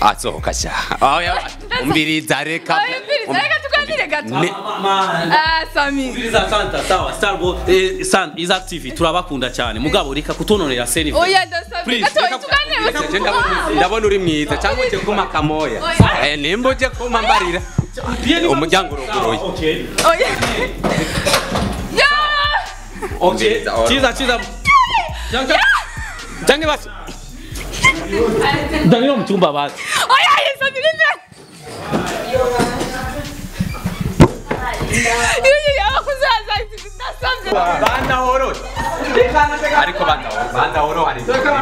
asohoka sha oya umbiriza reka Oya, umviriza, reka tuganire gato. Ne- Ah, Sami. Umviriza Santa sawa Starboy eh, San Isaac TV turabakunda cyane mugabo reka kutononera seni Oya, ndasabye Please, gato reka- tuganire Je ndabona- ndabona uri mwiza cyangwa uje kuma kamoya Oya. Eh, nimba uje kuma mbarira umuryango uruguruye okay Oya. Ya! okay Umviriza, ora. chiza chiza Jangan Jangan basi Jangan mchumba basi Oya, Sami nime. Yuyu yabakuzaza ndasabye. bandahorora ariko bandahorora bandahorora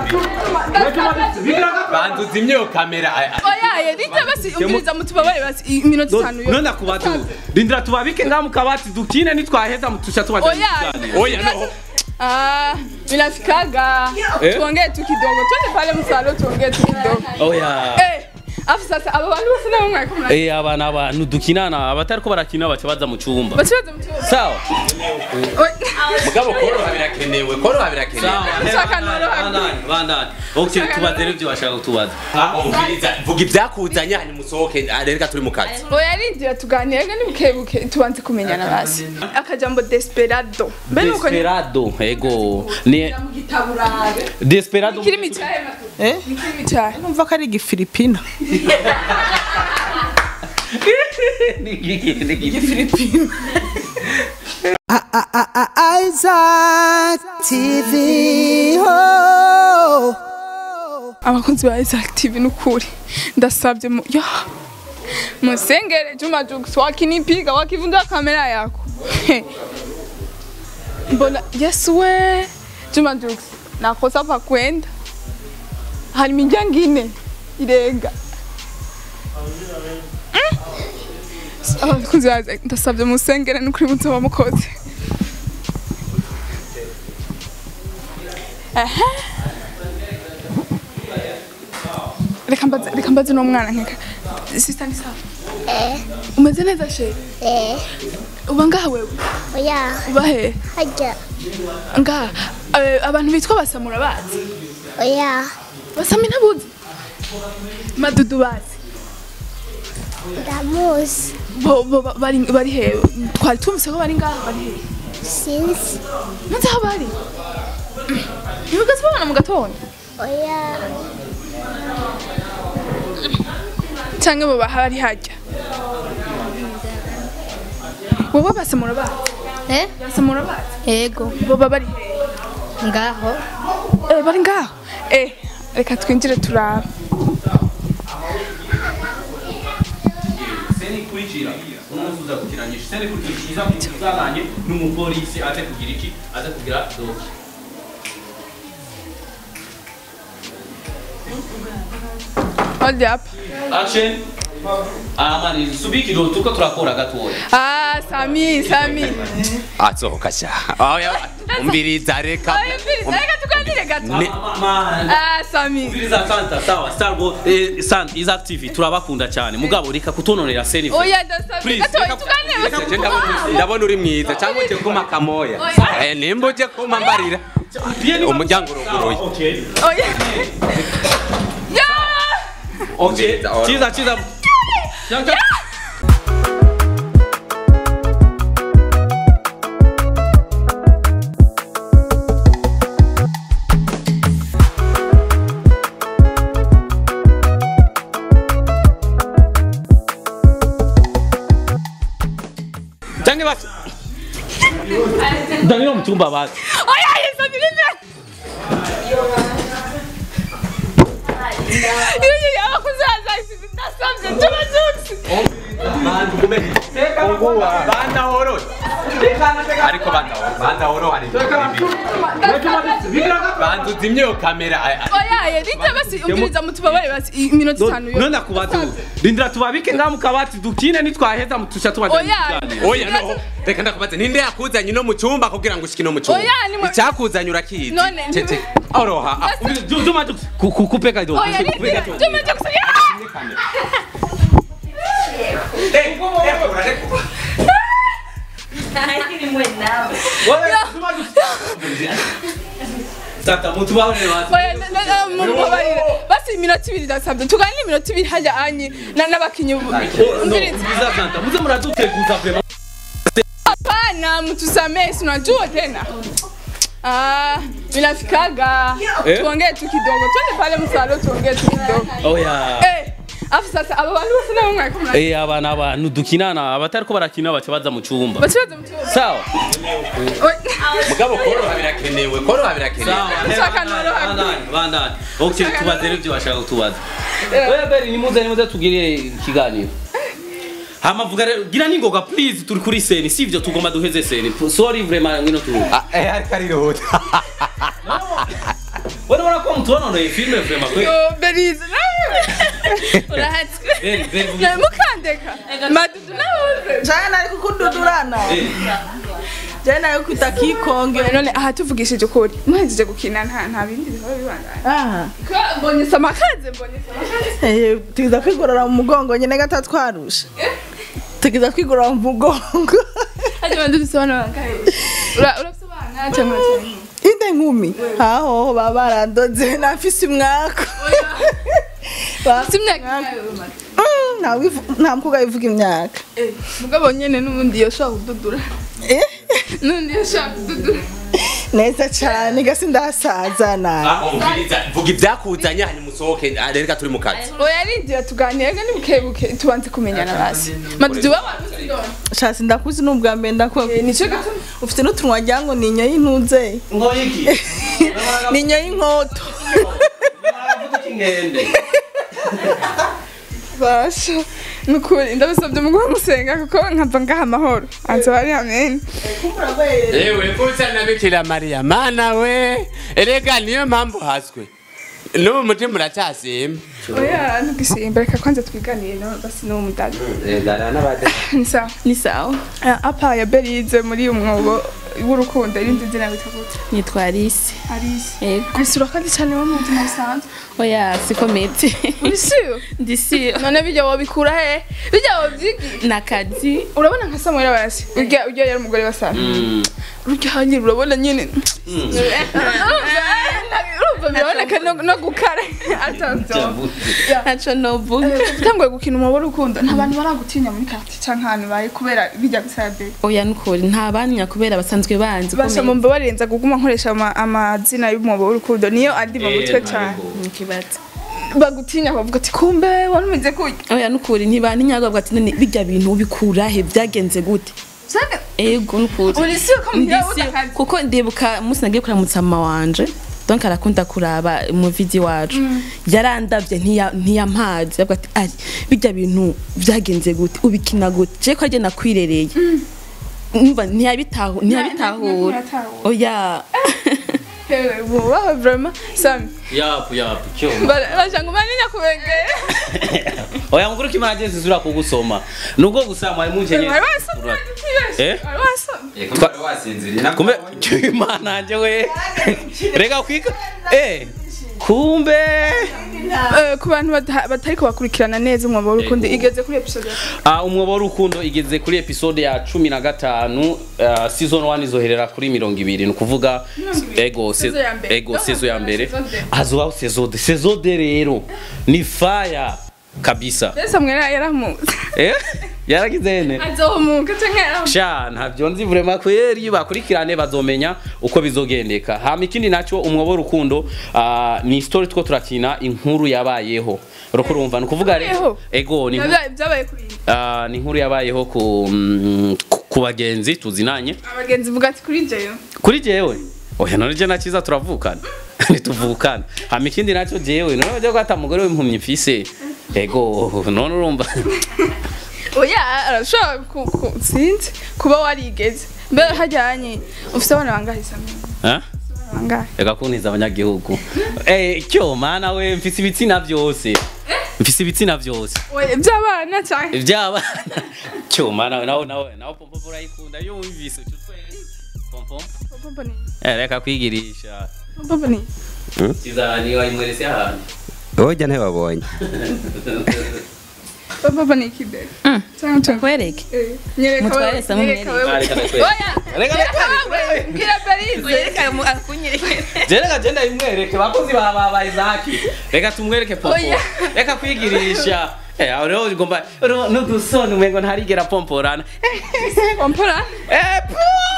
banza uzimye iyo kamera ay- ay- Oya, yerite basi umviriza mutubabare basi iminota itanu yo. none kubatu rindira tubabike ngamu kabati dukine nitwaheza mutusha tubaje Oya. oya no Ah, inafikaga. Eh? Tuongee tu kidogo. Twende pale msalo tuongee tu kidogo. oya Eh, afu sasa aba bantu bose nabo mwaka mwana. eh abana abantu dukinana abatariko barakina baca baza mu cyumba Bachibaza mtu. sawa mugabo koroha birakenewe koroha birakenewe sawa Nshaka noroha. bandani bandani okay tubaze rero ibyo bashaka kutubaza umviriza vuga ibyakuzanye hanyuma usohoke ah, reka turi mu kazi Oya rindira tuganire ni buke buke tubanze kumenyana basi. Akajambo desperado. Mbe nuko ni desperado ego ni mu gitaburabe. desperado Kirimi cyahe matu. Eh? Ni kirimi cyahe. numva ko ari igifilipina igifilipina Isaac TV. Oh. abakunzi ba Isaac TV nukuri ndasabye mu ya musengere Juma Jux wakinipiga wakivunja kamera yako mbona Yesu we Juma Jux nakosa pa kwenda hari imiryango ine irenga Mm. abakunzi ba Isaac ndasabye musengere nukuri muzoba mukoze Aha. reka mbaze reka mbaze no mwana nkeka sister ni sawa Eh, umeze neza she eh, uba ngaha wewe oya, uba he hajya, ngaha Eh, abantu bitwa basamura bazi oya, basami ntabuzi madudu bazi ndamuzi, bo bo ba- bari bari he twari tumvise ko bari ngaha bari he sinzi, nzi aho bari ntibigeze babona mu gatondo oya, cyangwa bo bahari hajya wowe basamura bazi Eh? basamura bazi Ego. boba bari he Ngaho. Eh, bari ngaho eh reka twinjire turaba seni kurikira umuntu uza gukiranisha seni kurikira kuzananye n'umupolisi aze kugira iki aze kugira doki hold up action amani subiki kidogo tuko turakora gatoya ah sami sami asohoka sha oya umbiriza reka Oya, umviriza, reka tuganire gato Ne- ah sami Umviriza Santa sawa Starboy eh, San Isaac TV turabakunda cyane mugabo reka kutononera seni oya ndasabye Please, gato reka- tuganire Je ndabona- ndabona uri mwiza cyangwa uje kuma kamoya Oya. Eh, nimba uje kuma mbarira umuryango uruguruye okay oya ya okay Umviriza, ora. chiza chiza Jangan Jangan basi. Jangan mchumba basi. oya sami nime yuyu yabakuzaza ndasabye Juma Jux bandahorora ariko bandahorora bandahorora banza uzimye iyo kamera ay- ay- oya yerite basi umviriza mutubabare basi iminota itanu yo none kubatu rindira tubabike ngamu kabati dukine nitwaheza mutusha tubaje Oya. oya no reka ndakubaza ninde yakuzanye no mu cyumba kugira ngo ushike no mu cyumba Oya, ni mwe- icyakuzanye urakizi None, ni- Cece, oroha ah, Juma kukupe kidogo oya kupe rindira kidogo Juma Jux ya eh, rekura, rekura. Tata mutubabarire basi oya mumbabarire basi iminota ibiri ndasabye tuganire iminota ibiri hajya anyi na- n'abakinyi bu- umviriza Biza santa. Muze muraduteguza vrema. hapana mtusamee si unajua tena Ah, vinafikaga Eh? tuongee tu kidogo twende pale msalo tuongee tu kidogo Oya. Eh, afu sasa aba bantu bose nabo mwari kumwe Eh abana abantu dukinana abatariko barakina baca baza mu cyumba. bakibaza mu kibazo Sawa. mugabo koroha birakenewe koroha birakenewe Nshaka noroha. Bandani, bandani. Okay, tubaze rero ibyo bashaka kutubaza. Oya beri nimuze nimuze tugire ikiganiro. Hama vuga rero gira ningoga please turi kuri seni sivyo tugomba duheze seni. Sorry vraiment ngino tu. Ah, eh ariko arihuta Wewe wana kwa mtu wanonoye filme vraiment kwe. Yo, berize nawe urahatswe Beri beri vuga. Na mukandeka madudu nawe jana ari kukududurana Eh, jana ari kwita kikonge none aha tuvugishije ukuri muhejeje gukina nta nta bindi bihora bibandanya aha Ko mbonye samakaze mbonye samakaze Eh, tugiza kwigorora mu mugongo nyine gata twarusha tugiza kwigorora mu mugongo hajya bantu dusobanura ngahe ura urasobanura cyangwa cyangwa inde nkumi aho baba barandoze nafise umwaka Ba- si imyaka ingahe umaze Mm, nta wivu- nta mukobwa wivuga imyaka Eh, mugabo nyene n'ubundi yoshobora kududura Eh, n'undi yoshobora kududura neza cyane gasi ndasaza nawe Ah, umviriza vuga ibyakuzanye hanyuma usohoke ah, reka turi mu kazi oya arigira tuganire ni bukebuke tubanze kumenyana basi madudu w'abantu shasi ndakuzi n'ubwa mbere ndakubwira nicyo gituma ufite n'utunwa wagira ngo ni inyo y'intuze ngoye iki? ni inyo y'inkoto Vuga kingende. basha nukuri ndabasabye muguha musenga kuko nkava ngaha amahoro anze bari amen ewe kusa na bikira mariya mana we erega niyo mpamvu haswe n'ubu mutima uracyasimba oya ntugisimba reka kwanza twiganire no basi n'uwo mudaga dara n'abade ni sawa ni sawa Ah, apa ya berize muri umwobo w'urukundo irindi zina bita gute nitwa Alice Alice yego Alice urakoze cyane wo mu buzima busanzwe oya sikomete uri siyo ndi siyo none bijya wabikura he bijya wabyigiye nakazi urabona nka Samuel basi urya urya yari umugore wa Sara Mm. urya hanyiri urabona nyine urumva biraboneka no- no gukara atavyo ntaco novuga utanguye gukina umwobo w'urukundo nta bantu baragutinya muri kati canke ahantu baye kubera bijya gusabe oya nukuri nta banya kubera basanzwe banzi basha mu mbabarenza kuguma nkoresha ama- amazina y'umwobo w'urukundo niyo andi mu mutwe cyane ikibazo bagutinya bavuga ati kumbe wari umeze kurya oya nukuri ntibantinya bavuga ati none bijya bintu ubikura he byagenze gute ego nukuri uri siyo ko mugira Ndi siyo, akazi kuko ndibuka umunsi nagiye kuramutsa mama wanje donc arakunda kuraba mu video wacu yarandavye ntiya- ntiyampazi avuga ati ari bijya bintu byagenze gute ubikina gute je ko arye nakwirereye umva ntiyabitahu ntiyabitahura ntiyatahura. oya hewe bubaho vraiment sami yapu yapu cyoma bashanga umaninya kubengera oya nguru kimana je zizura kugusoma nubwo gusama mwari munkenye wari wasomye Eh? wari wasomye twari wasinziriye kumbe imana nje we rega kwika eh kumbe Eh, ku bantu bata- batariko bakurikirana neza umwobo w'urukundo Ego. igeze kuri episode ya Ah, umwobo w'urukundo igeze kuri episode ya cumi na gatanu ah, season 1 izoherera kuri mirongo ibiri ni ukuvuga ego se- Season ya mbere. ego sezo ya mbere Season de. hazobaho sezode sezode rero ni faya kabisa mbese mwera yaramuzi eh yaragize ne azomuka canke yaramuzi sha ntabyo nzi vraiment kweri bakurikirane bazomenya uko bizogendeka hama ikindi naco umwobo w'urukundo ah, ni story two turakina inkuru yabayeho uriko urumva ni ukuvuga rero Yabayeho? ego ni inkuru- Byabaye- byabaye kuri iyi. Ah, ni inkuru yabayeho ku mm, ku- ku bagenzi tuzinanye abagenzi vuga ati kuri jeyo kuri jewe oya none je nakiza turavukana ntituvukana hama ikindi nacyo jewe none bajya kwata umugore w'impumyi mfise ego none urumva oya arashobora ku- ku- sinzi kuba warigeze mbere hajyanye ufise abana bangahe sami Ah? bangahe reka kuntiza abanyagihugu eh cyo mana we mfise ibitsina byose mfise ibitsina byose oya by'abana canke iby'abana cyo mana we nawe nawe nawe pompo urayikunda iyo wumvise uca utwere pompo Pompo ni eh reka kwigirisha pompo ni kiza ni wayimwerese ahantu ojya ntibabonye papa ni ikideri cyangwa cyangwa kwereke Eh, nyereka Mutware wewe se nyereka mumwereke. wewe Reka nakwereke. oya Reka nyereka nakwereke. wewe mbwira Berize je reka genda bimwereke bakozi ba ba ba Isaki reka tumwereke popo Oya. reka kwigirisha eh aho rero ugomba ro- n'udusoni umengo ntarigera pomporana wampora eh pu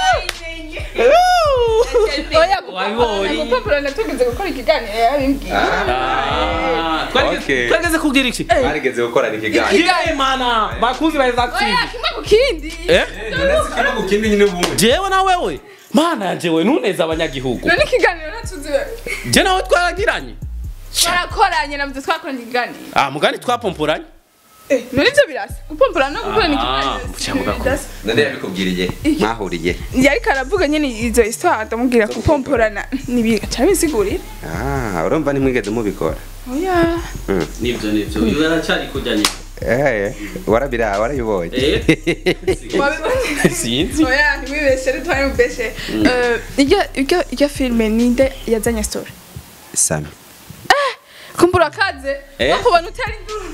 oya Wabibonye. gupapuro natugize gukora ikiganiro yabimbwiye Ah, twarigeze- Okay. twarigeze kubwira iki barigeze gukorana ikiganiro Kigaye mana bakuzi ba Isaki oya kimwe ku kindi eh ikibazo kindi nyine ubundi jewe na wewe mana yanje we nuneza abanyagihugu none ikiganiro natuzi wewe je nawe twaragiranye twarakoranye navuze twakoranye ikiganiro ah mugani twapomporanye Eh, none ibyo birasa gupompora no gukorana Ah, mucyambuga ko. ikiganiro none yabikubwiriye mwahuriye yariko aravuga nyene izo histoire ndamubwira gupomporana nibiga cyabisigurira ah urumva ntimwigeze mubikora oya nivyo nivyo uyu yaracari kujanye eh warabira warayibonye eh wabibonye sinzi oya ntiwibeshe ntitwari mubeshe Eh, iryo iryo iryo filime ninde yazanye story sami kumbura kaze Eh? no kubona utari nduru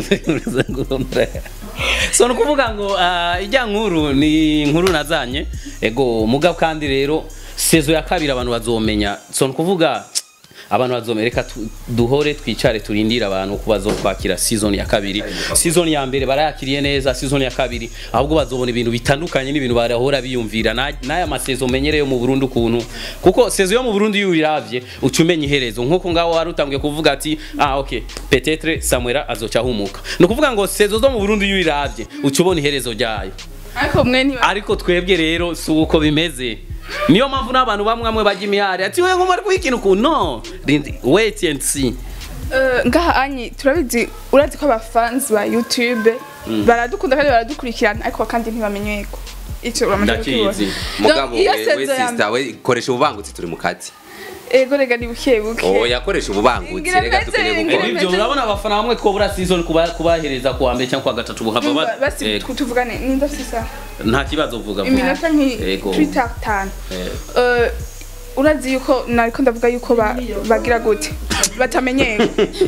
so ni ukuvuga ngo ah, ijya nkuru ni inkuru nazanye ego mugabo kandi rero sezo ya kabiri abantu bazomenya so ni ukuvuga abantu bazomenya reka tu- duhore twicare turindire abantu ko bazokwakira season ya kabiri season ya mbere barayakiriye neza season ya kabiri ahubwo bazobona ibintu bitandukanye n'ibintu barahora biyumvira Na- n'aya masezo menyereye mu Burundi ukuntu kuko sezo yo mu Burundi iyo uyiravye uca umenya iherezo nk'uko ngaho wari utangiye kuvuga ati ah ok petetre Samuela azoca ahumuka ni ukuvuga ngo sezo zo mu Burundi iyo uyiravye uca ubona iherezo ryayo ariko mwe ntiba ariko twebwe rero si uko bimeze niyo mpamvu n'abantu bamwe bamwe bajya imihari ati we nk'umari kuyikintu uku no Rindi- wait and see Eh, ngaha anyi turabizi urazi ko abafansi ba youtube baradukunda kandi baradukurikirana ariko kandi ntibamenye ko icyo uramaze Ndakizi. kukibona. mugabo Donc, iyo we we sezo ya sister we koresha ububangutsi turi mu kazi ego rega ni buke buke oya koresha ububangutsi Ngira reka meze, dukeneye ngira gukora meze. ibyo urabona abafana bamwe twobura season kuba kubahereza kuwa mbere cyangwa kuwa gatatu buhava Numva, ba- basi Yego. tuvugane ninda sisa nta kibazo vuga vuga. iminota Yego. nk'itanu Eh. urazi yuko nariko ndavuga yuko ba- bagira gute batamenyera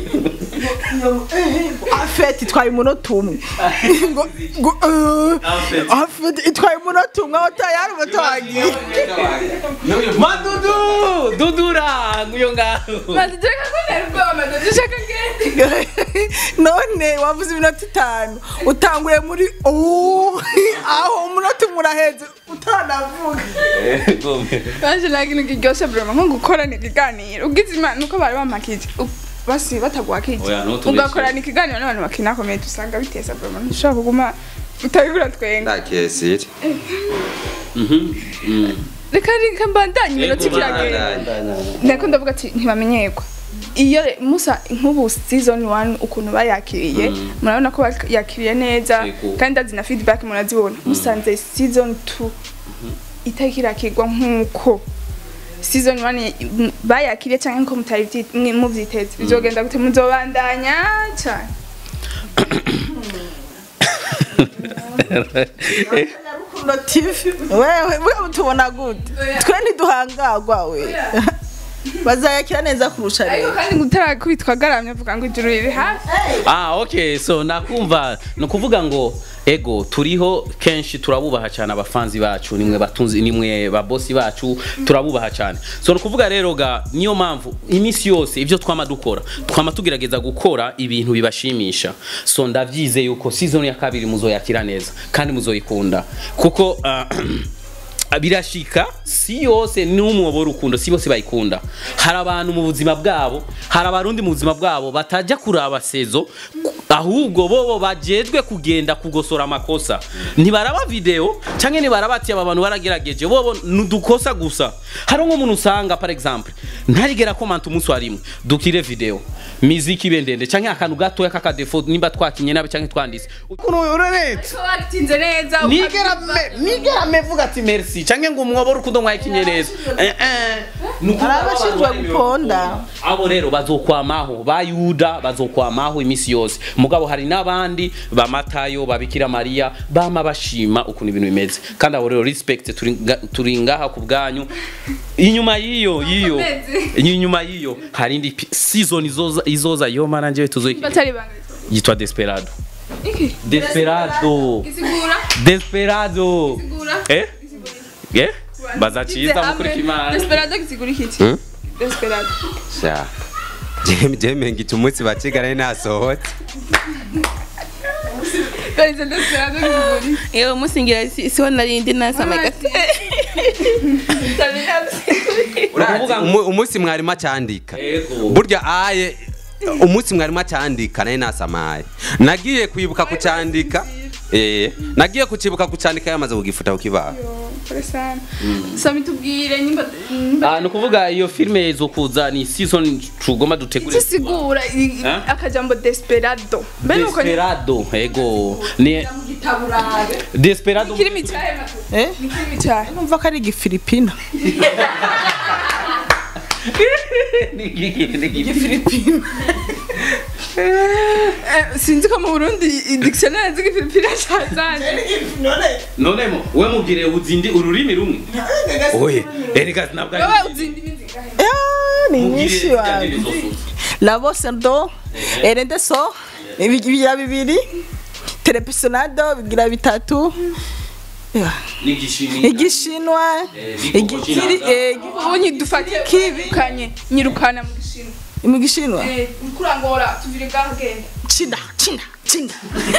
afeti itwaye umunota umwe ngo ngo eh, afeti itwaye umunota umwe aho tayari umunota wagiye madudu dudura nguyo ngaho baduteka ko nari ubwoba madadishaka ngende none wavuze iminota itanu utanguye muri ubu aho umunota umwe uraheze utanavuga baje nta kintu kiryoshye burema nko gukorana ikiganiro ugize imana nuko bari bamakije U- basi bataguhakije Oya, ntutubeshe. ugakorana ikiganiro n'abantu bakinakomeye usanga biteza burema ntushobora kuguma utabigura twenga ndakesire reka reka mbandanye iminota ikiragenda ndako ndavuga ati ntibamenyerwa iyo re- musa nk'ubu season 1 ukuntu bayakiriye murabona ko bayakiriye neza Yego. kandi ndazi na feedback murazibona musanze season 2 itariko irakirwa nk'uko season 1 m- bayakiriye cyangwa nko mutari vyi- mwe muvyiteze bizogenda gute muzobandanya cyane rukundo tv wewe wewe tubona gute twe ntiduhangagwa we bazayakira neza kurusha ariko rero kandi ngo utarakubitwa agaramye avuga ngo ijuru riri hafi ah okay so nakumva ni ukuvuga ngo ego turiho kenshi turabubaha cyane abafanzi bacu nimwe batunzi nimwe babosi bacu turabubaha cyane so ni ukuvuga rero ga niyo mpamvu iminsi yose ibyo twama dukora twama tugerageza gukora ibintu bibashimisha so ndavyize yuko season ya kabiri muzoyakira neza kandi muzoyikunda kuko ah, birashika si yose n'umwobo w'urukundo si bose bayikunda hari abantu mu buzima bwabo hari abarundi mu buzima bwabo batajya kuraba sezo ku- ahubwo bobo bajejwe kugenda kugosora amakosa ntibaraba video cyangwa ntibaraba ati aba bantu baragerageje bobo nudukosa gusa hari nk'umuntu usanga par exemple ntarigera komanta umunsi wa rimwe dukire video miziki ibe ndende cyangwa akantu gatoya k'akadefo nimba twakinye nabi cyangwa twanditse ukuntu uraretse watinze neza nigera me- nigera mevuga ati merci canke ngo umwobo urukundo mwayikinye neza Eh, eh. Ni ukuvuga Hari abashinzwe abantu bari guponda. mu rukundo. abo rero bazokwamaho ba yuda bazokwamaho imisi yose mugabo hari n'abandi ba matayo ba bikira mariya bama bashima ukuntu ibintu bimeze kandi abo rero respect turi nga- turi ngaha ku bwanyu inyuma y'iyo y'iyo inyuma y'iyo hari indi pi- season izoza izoza yo mana njyewe tuzoyiki batari banga yitwa desperado iki desperado gisigura desperado gisigura eh eh baza ciza mukuri kimana desperado gisigura iki Hmm? desperado sha jeme jeme ngita umunsi bakigana nasohotse Karize desperado gisigura iki yewe musingira si- siho narindi nasama gato Uravuga ngo- Umu- umunsi mwarimu acandika Ego. burya aye umunsi mwarimu acandika naye nasamaye nagiye kwibuka kucandika eh nagiye kucibuka kucandika yamaze kugifuta kukibaho kore sana sami tubwire nyimba nyimba Ah, ni ukuvuga iyo filime izokuza ni season tugomba dutegure gisigura i- Eh? akajambo desperado mbere nuko ni desperado ego ni desperado kirimi cyahe eh ni kirimi cyahe numva ko ari igifilipina igifilipina Eh, sinzi ko mu Burundi dictionnaire z'igifilipina cyazanye none mo we mubwire uzindi ururimi rumwe oye erega ntabwo ari wowe uzindi bizingahe Ah, ni mubwire nyinshi zirya wawe ndimi zose. la voce do erende so ibi- bigira bibiri telepisonado bigira bitatu Yeah. n'igishini igishinwa Eh, igikiri eh, ubu nyidufatiye kibukanye nyirukana mu gishinwa mu gishinwa eh kurangora tuvire gaho genda china china china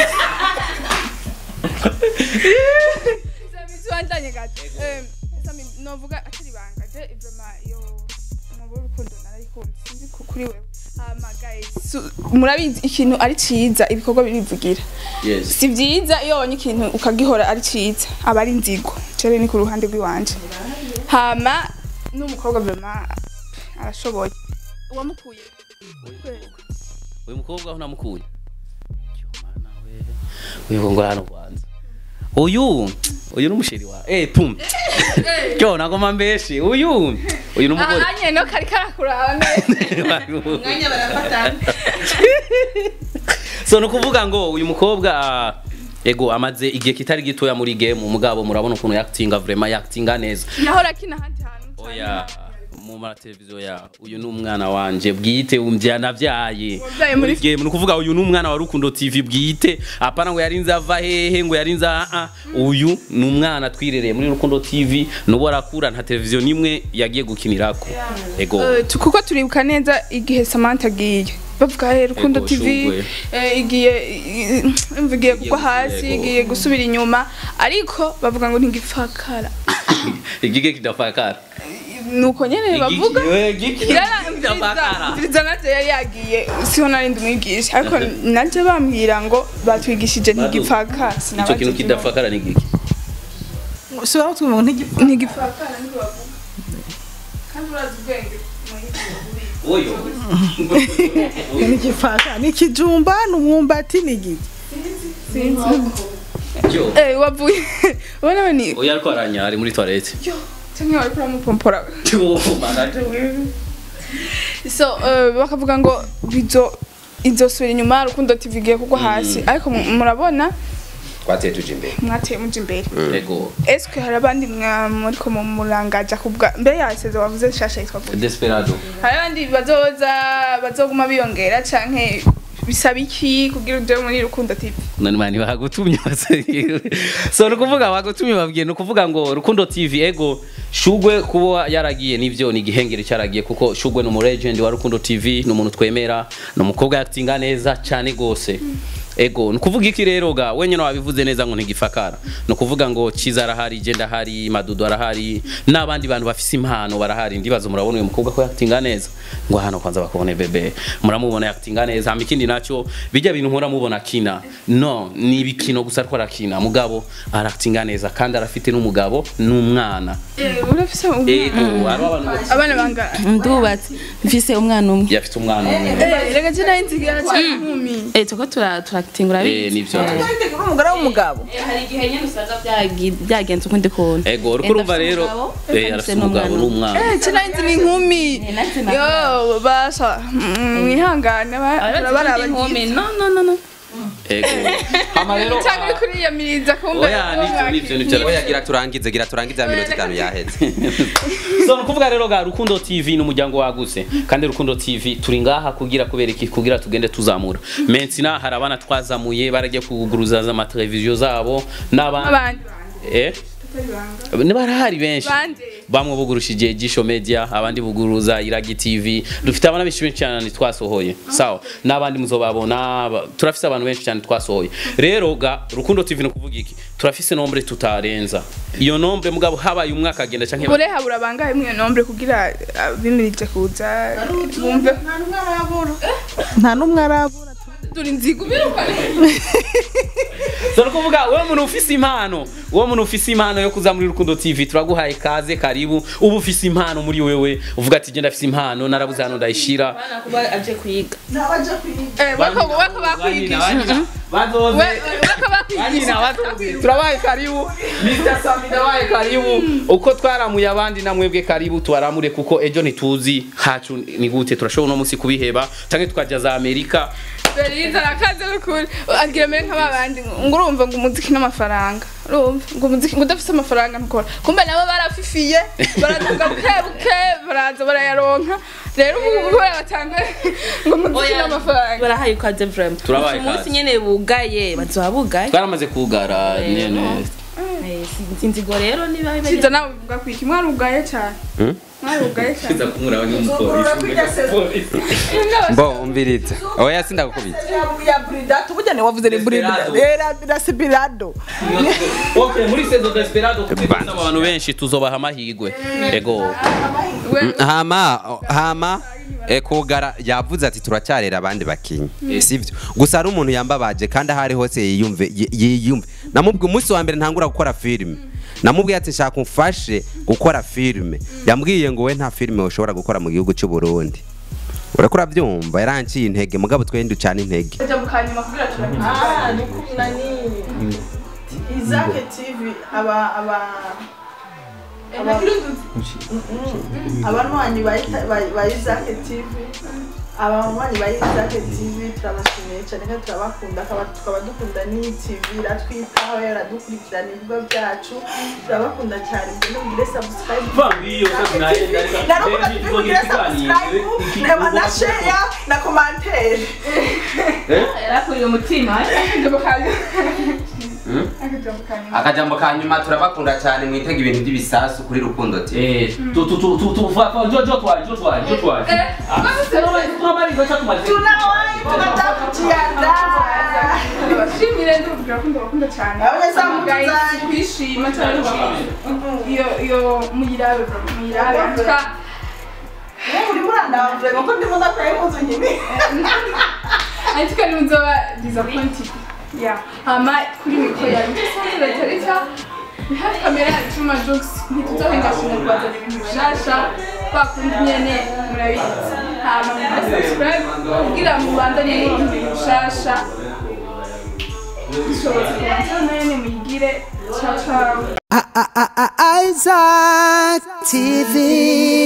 Sami tuandanye gato eh sami novuga akiri banga je ivema yo mu rukundo narayikunze sinzi ku- kuri wewe hama guys su- murabizi ikintu ari ciza ibikorwa birivugira yes si byiza iyo wabonye ikintu ukagihora ari cyiza aba ari inzigo cere ni ku ruhande rw'iwanje hama n'umukobwa vrema arashoboye uwamukuye uyu mukobwa aho namukuye Mana we uyu ngo hano kwanza uyu uyu ni umusheri wa eh pum cyo nagoma mbeshi uyu uyu ni umugore ahanye no kari karakuraba neza mwanya barafatana so ni ukuvuga ngo uyu mukobwa ah, ego amaze igihe kitari gitoya muri game umugabo murabona ukuntu yakitinga vraiment yakitinga neza nahora kina ahandi hantu oya mu mateleviziyo ya uyu ni umwana wanje bwite umvya navyaye Wavyaye muri- game ni ukuvuga uyu ni umwana wa rukundo tv bwite apana ngo yarinze ava hehe ngo yarinze aha uyu ni umwana twirereye muri rukundo tv nubo arakura nta televiziyo nimwe yagiye gukinirako ego Eh, tu- kuko turibuka neza igihe Samantha agiye bavuga eh rukundo Ego, tv Shugwe. eh, igiye i- imva igiye kugwa hasi Ego. igiye gusubira inyuma ariko bavuga ngo ntigipfakara igige kidafakara nuko nyene bavuga igige kidafakara mviriza navyo yari yagiye siho narindi umwigisha ariko naje bambwira ngo batwigishije ntigipfakara ico kintu kidafakara ni igiki si waba twumva ngo ntigipfa ntigipfakara niko bavuga kandi urazi ubwenge oyo ntigipfaka ni ikijumba ni umwumbati ni igiki yo eh wavuye ubona we ni oya ariko aranya ari muri toilette yo cyangwa wari kuramupompora yo mana so eh, bakavuga ngo bizo izosubira inyuma rukundo tv igiye kugwa hasi ariko mu- murabona twateye tuje imbere mwateye muja imbere ego eske hari abandi mwa- muriko mu murangaja kubwa mbere yaseze wavuze shasha yitwa gute desperado hari abandi bazoza bazoguma biyongera canke bisaba iki kugira uje muri rukundo tv none mani bagutumye base- so ni ukuvuga bagutumye babwiye ni ukuvuga ngo rukundo tv ego shugwe kuba yaragiye nivyo ni igihengeri cyaragiye kuko shugwe ni umulegend wa rukundo tv ni umuntu twemera ni umukobwa yakitinga neza cyane gose ego ni ukuvuga iki rero ga wenyine wabivuze neza ngo ntigifakara ni ukuvuga ngo kiza arahari jenda ahari madudu arahari n'abandi bantu bafise impano barahari ndibaza murabona uyu mukobwa ko yakitinga neza ngo hano kwanza bakubone bebe muramubona yakitinga neza hama ikindi nacyo bijya bintu nkora mubona kina no ni ibikino gusa ariko arakina mugabo arakitinga neza kandi arafite n'umugabo n'umwana urafise umwana ego hariho abantu bose abana bangana ndubatse mfise umwana umwe yafite umwana umwe Eh, rega je nari nzigira cyane inkumi eh tuko tura turakitingura Eh, nivyo. uri umugore w'umugabo hari igihe nyine usanga byagi- byagenze ukundi kuntu ego uriko urumva rero eh, arafite umugabo n'umwana Eh, je nari nzi ni inkumi nari nzi yo basha mm, mwihangane ba- abarabagiye barabagize inkumi no no no no ego hama rero cyangwa uri kuriyamiriza kumbe oya nivyo nivyo nivyo oya gira turangize gira turangize ya minota itanu yaheze so nukuvuga rero ga rukundo tv ni umuryango wagutse kandi rukundo tv turi ngaha kugira kubera iki kugira tugende tuzamura mensina hari abana twazamuye baragiye kuguruza amateleviziyo zabo n'abandi abandi eh ni barahari benshi Bande. bamwe bugurushije gisho media abandi buguruza iragi tv dufite abana benshi benshi cyane twasohoye sawa n'abandi muzobabona ba- turafise abantu benshi cyane twasohoye rero ga rukundo tv ni ukuvuga iki turafise nombre tutarenza iyo nombre mugabo habaye umwaka agenda canke bure habura bangahe mwe nombre kugira ah, bimirije kuza bumve nta n'umwe arabura nta n'umwe arabura turi nzigu biruka so nukuvuga wowe muntu ufise impano wowe muntu ufise impano yo kuza muri rukundo tv turaguhaye kaze karibu uba ufise impano muri wewe uvuga ati genda afise impano narabuze hano ndayishira kuba aje kuyiga ntabaje kuyiga eh wako wako bakwigisha bazoze We- wako bakwigisha turabaye karibu Mr. Sami ndabaye karibu uko twaramuye abandi namwebwe karibu tubaramure kuko ejo ntituzi hacu ni gute turashobora uno munsi kubiheba canke tukajya za amerika Beriza arakaze n'ukuri agira mbere nka babandi ngo urumva ngo umuziki n'amafaranga urumva ngo umuziki ngo udafite amafaranga ntukora kumbe nabo barafifiye baraduga buke buke baraza barayaronka rero ubu kubera batanga ngo umuziki n'amafaranga barahaye ikaze vraiment Turabaye umunsi ikaze. nyene bugaye bazoba bugaye twaramaze kugara nyene Eh, sinzi inzigo rero niba kiza nawe uvuga ku iki mwari ugaye cyane mwari ugaye cyane kiza kumura abanyumupolisi mbo umviriza oya sindagukubita ya buridato burya wavuze ni Desperado. buridato rasibirado okay muri sezo desperado kuko abantu benshi tuzobaha amahigwe ego hama hama e, kugara yavuze ati turacyarera abandi bakinyi sivyo gusa hari umuntu yambabaje kandi aho ari hose yiyumve yi- yiyumve namubwiye umunsi wa mbere ntangura gukora filime namubwiye ati shaka umfashe gukora filime yambwiye ngo we nta filime ushobora gukora mu gihugu cy'u Burundi urako urabyumva yaranciye intege mugabo twende ducana intege ajya mu kanyuma kugira turamenya ah ni kuna nini izake tv aba aba abanywanyi ba Ita- ba- ba izake tv abanywanyi ba izake tv turabashimiye cyane kandi turabakunda akaba- tukaba dukunda n'iyi tv iratwitaho yaradukurikirana ibigo byacu turabakunda cyane mbere mugire subscribe narukuga tubigire subscribe reba na share na commentaire yarakuriye umutima ajya mu kanyuma akajya mu kanyuma akajambo ka nyuma turabakunda cyane mwitega ibintu by'ibisasu kuri rukundo TV eh tu tu tu tu tu fa fa jo jo twa jo twa jo twa tunamaliza cha tumaliza tunawahi tunataka kujiandaa bashimire ndumvira ko ndabakunda cyane Abanyezamu Guys, tuzanye. kwishima cyane iyo iyo muyirabe bro muyirabe Tuka- uri murandavure ngo ndimo ndakora impuzu nyine ariko ni nzoba disappointed yeah hama kuri mikoro yawe tusanzwe tarika ni hafi kamera yacu ma jokes ntituzohengashanya kubazana ibintu bishasha bakundi nyene murabizi hama mukora subscribe kugira ngo mubandanye muronka ibintu bishasha dushobotse kubanza nene muyigire ciao ciao Isaac TV.